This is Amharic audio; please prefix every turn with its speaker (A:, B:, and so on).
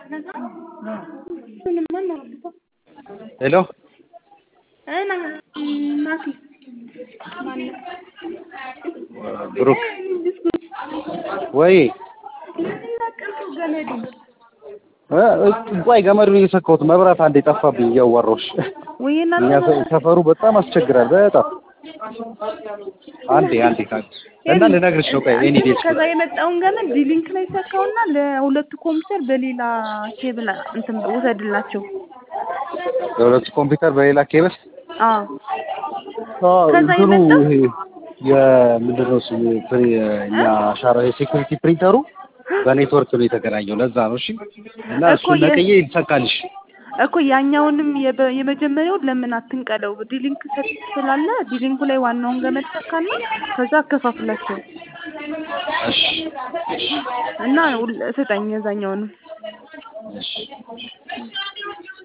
A: ሄሎ ብሩክ ወይ ቆይ ገመዱን እየሰካሁት መብራት አንዴ ጠፋብኝ እያዋራሁሽ
B: ወይ እናንተ
A: እኛ ሰ- ሰፈሩ በጣም አስቸግራል በጣም አንዴ አንዴ ካል እና ልነግርሽ ነው ቆይ ኤኒ ዴይስ
B: ከዛ የመጣውን ገመድ ዲሊንክ ላይ ሰካውና ለሁለቱ ኮምፒውተር በሌላ ኬብል እንትን ውሰድላቸው።
A: ለሁለቱ ኮምፒውተር በሌላ ኬብል
B: አዎ
A: አዎ
B: ከዛ
A: እንትኑ
B: የመጣው-
A: ይሄ የምንድን ነው እሱ ፕሪ- እኛ አሻራ የሴኩሪቲ ፕሪንተሩ በኔትወርክ ነው የተገናኘው ለዛ ነው እሺ እና
B: እኮ
A: እሱን
B: የ-
A: ነቅዬ ይሰካልሽ
B: እኮ ያኛውንም የበ- የመጀመሪያውን ለምን አትንቀለው? ዲሊንክ ሰጥ ስላለ ዲሊንኩ ላይ ዋናውን ገመድ ሰካና ከዛ አከፋፍላቸው
A: እሺ
B: እና ሁል- ስጠኝ የዛኛውንም
A: እሺ